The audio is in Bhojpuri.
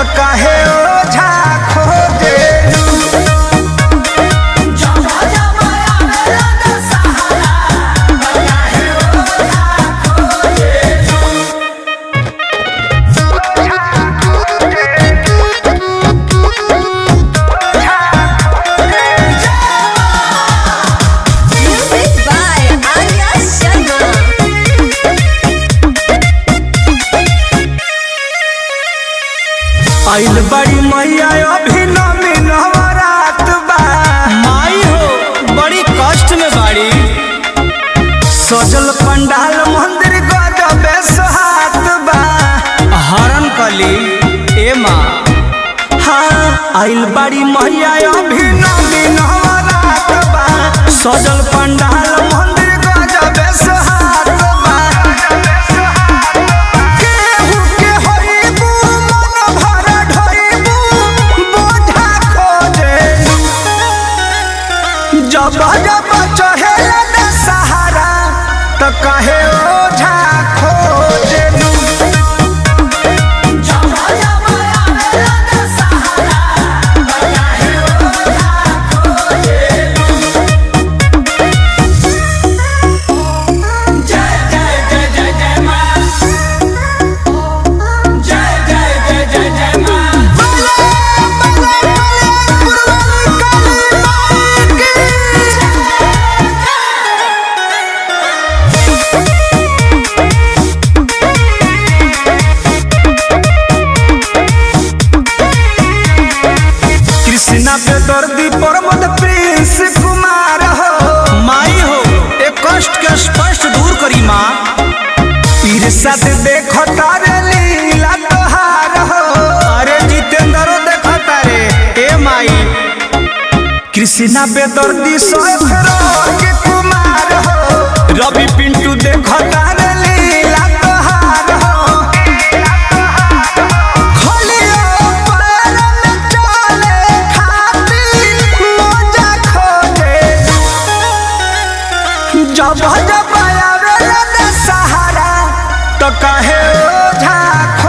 त काहे ओझा खोजेलू Music by Arya Sharma. आइल बड़ी मैया अभी नमी नवरात बा माई हो बड़ी कष्ट में बाड़ी सजल पंडाल मंदिर गजबे सोहात बा हरण कली ए माँ हाँ आइल बड़ी मैया अभी नमी नवरात बा सजल पंडाल मंदिर गजबे सोहात बा केहू के होइबू मन भर ढोइबू बोझा खोजेलू जब जब चहेला न सहारा त कहे ओझा खोजेलू कृष्णा पे दर्दी प्रमोद प्रिंस कुमार हो माई हो ए कष्ट के स्पष्ट दूर करी माँ ईर्षा से देखो तारे लीला तोहार हो अरे जितेंद्रो देखो तारे ए माई कृष्णा पे दर्दी सोच के कुमार हो रवि पिंटू देखो तारे लीला तोहार हो खोलियो पैर में चले खातिर मोजा खोजे जब जब आवे न सहारा तो कहे ओझा